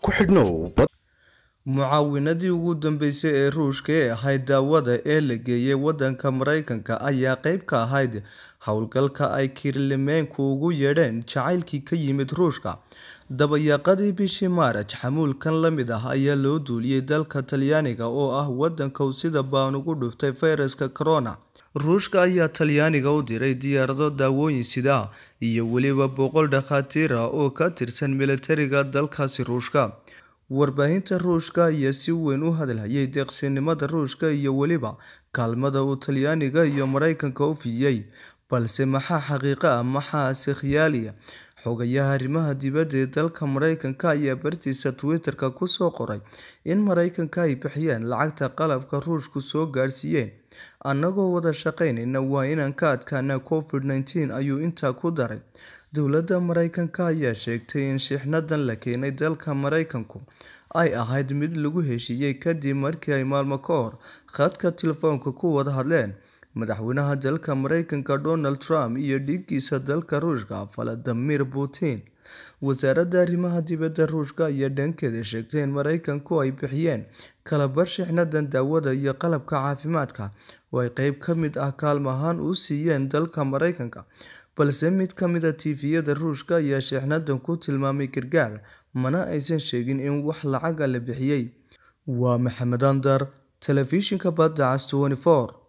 ku xidhnow mucaawinadii ugu dambeysay ee ruushka ee ahayd daawada ee la geeyay wadanka mareykanka ayaa qeyb ka ahayd howlgalka ay kirilmeenku ugu yeedheen jacaylkii ka yimid ruushka dabayaaqadii bishii maaraj xamuulkan la mid ah ayaa loo duuliyey dalka talyaaniga oo ah wadanka sida baan ugu dhuftay fayraska corona ruushka ayaa talyaaniga u diray diyaarado daawooyin sida iyo weliba boqol dhakhaatiir ah oo ka tirsan militariga dalkaasi ruushka warbaahinta ruushka ayaa si weyn u hadalhayay deeqsinimada ruushka iyo weliba kaalmada uu talyaaniga iyo mareykanka u fidiyey balse maxaa xaqiiqo ah maxaase khiyaaliya xogayaha arrimaha dibadda ee dalka mareykanka ayaa bartiisa twitter-ka kusoo qoray in mareykanka ay bixiyeen lacagta qalabka ruushku soo gaarsiiyeen annagoo wada shaqeynayna waa inaan ka adkaana covid nneteen ayuu intaa ku daray dowladda mareykanka ayaa sheegtay in shixnadan la keenay dalka mareykanku ay ahayd mid lagu heshiiyey kadib markii ay maalmo ka hor khadka telefoonka ku wada hadleen madaxweynaha dalka mareykanka donald trump iyo dhiiggiisa dalka ruushka valadimir putin wasaaradda arrimaha dibadda ruushka ayaa dhankeeda sheegtay in mareykanku ay bixiyeen kalabar shixnadan daawada iyo qalabka caafimaadka oo ay qeyb ka mid ah kaalmo ahaan u siiyeen dalka mareykanka balse mid ka mid a tiviyada ruushka ayaa shixnadan ku tilmaamay gargaar mana aysan sheegin in wax lacaga la bixiyey waa maxamed andar telefishinka badda cas twenty four